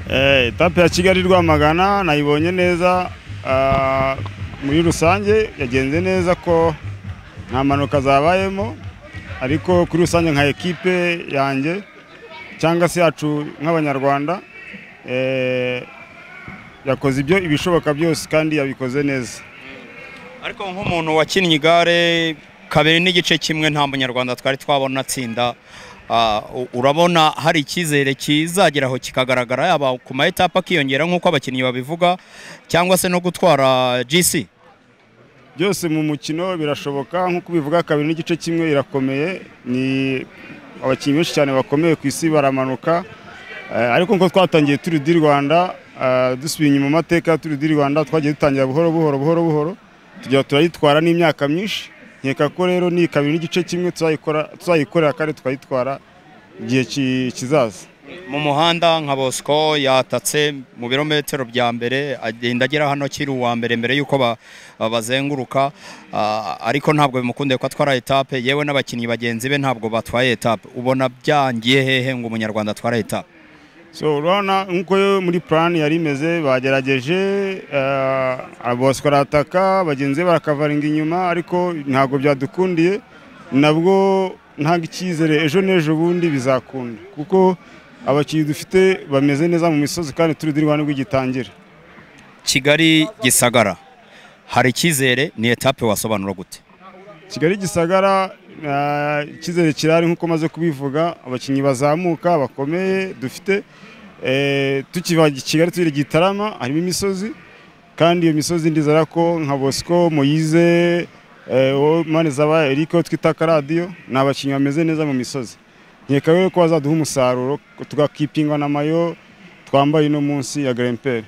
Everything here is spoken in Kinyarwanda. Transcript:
etape ya kigali rwamagana nayibonye neza muri rusange yagenze neza ko nta mpanuka zabayemo ariko kuri rusange nka ekipe yanjye cyangwa se yacu nk'abanyarwanda yakoze ibyo ibishoboka byose kandi yabikoze neza ariko nk'umuntu wakinnye igare kabiri n'igice kimwe nta munyarwanda twari twabona atsinda urabona hari icyizere kizageraho kikagaragara yaba ku ma etape akiyongera nk'uko abakinnyi babivuga cyangwa se no gutwara GC byose mu mukino birashoboka nk'uko bivuga kabiri n'igice kimwe irakomeye ni abakinnyi benshi cyane bakomeye ku isi baramanuka ariko nk'uko twatangiye turi di rwanda dusubiye inyuma mu mateka turi di rwanda twagiye dutangira buhoro buhoro buhoro buhoro tujya turayitwara n'imyaka myinshi nkeka ko rero ni kabiri n'igice kimwe tuzayikorera kandi tukayitwara igihe kizaza mu muhanda nka bosco yatatse mu birometero bya mbere agenda agera hano akiri uwa mbere mbere y'uko bazenguruka ariko ntabwo bimukundiye ko atwara etape yewe n'abakinnyi bagenzi be ntabwo batwaye etape ubona byangiye hehe ngo umunyarwanda atware etape urabona nk'uko muri plan yari imeze bagerageje bosco arataka bagenzi be barakavaringa inyuma ariko ntabwo byadukundiye nabwo ntabwo icyizere ejo n'ejo bundi bizakunda kuko abakinnyi dufite bameze neza mu misozi kandi turi di rwanda rw'igitangira kigali gisagara hari icyizere ni etape wasobanura gute kigali gisagara icyizere kirahari nk'uko maze kubivuga abakinnyi bazamuka bakomeye dufite tukiva kigali turi gitarama harimo imisozi kandi iyo misozi ndizera ko nka bosco moyize manezaba erike twita akaradiyo ni abakinnyi bameze neza mu misozi nkeka ko bazaduha umusaruro tugakipingwa na mayo twambaye uno munsi ya garemperi